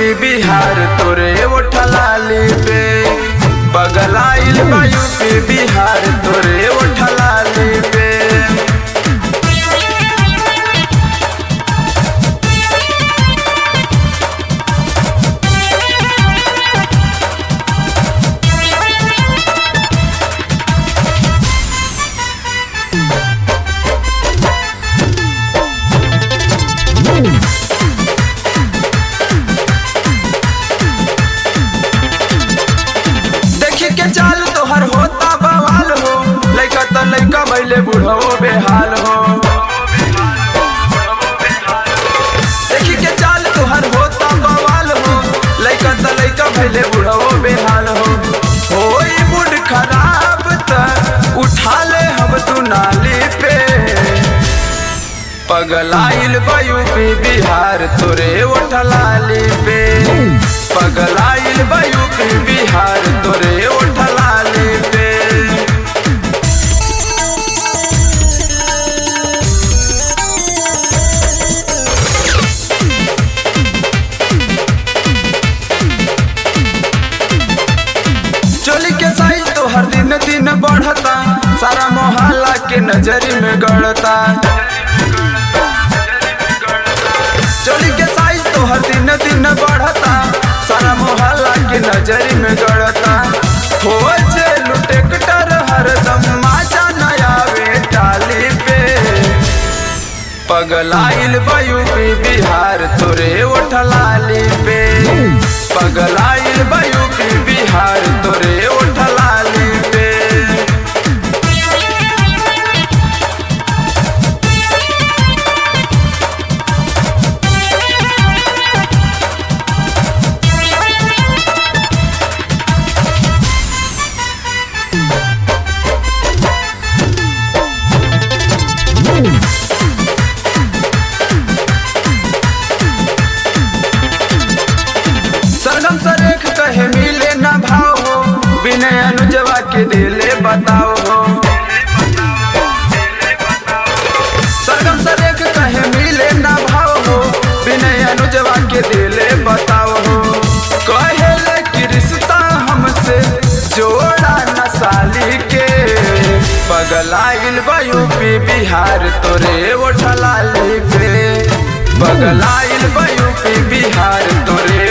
UP Bihar तोरे ओठलाली पे पगलाइल बा यूपी बिहार तोरे ओठलाली पे देखी के चाल तोहर होता बवाल हो लइका त लइका भइले बुढ़ो बेहाल हो देखी के चाल तोहर होता बवाल हो लइका त लइका भइले बुढ़ो बेहाल हो होई मूड खराब त उठा ले हम तू नाली पे पगलाइल बा यूपी बिहार तोरे ओठलाली पे पगलाइल बा यूपी बिहार तोरे ओठलाली पे चोली के साइज तो हर दिन दिन बढ़ता सारा मोहल्ला के नजरी में गड़ता चोली के साइज तो हर दिन दिन बढ़ता सारा मोहल्ला के नजरी में गड़ता हो जे लुटेक्टर हरदम माचा नया टाली पे पगलाइल बा यूपी बिहार तोरे ओठलाली पे पगलाइल बा यूपी बिहार तोरे ओठलाली पे सरगम सरेख कहे मिले ना भाव हो विनय अनुजवा के दिले बताओ हो सरगम सरेख कहे मिले ना भाव हो विनय अनुजवा के दिले बताओ हो कहे कि रिश्ता हमसे जोड़ा न साली के पगलाइल बा यूपी बिहार तोरे ओठलाली पे पगलाइल बा यूपी बिहार तोरे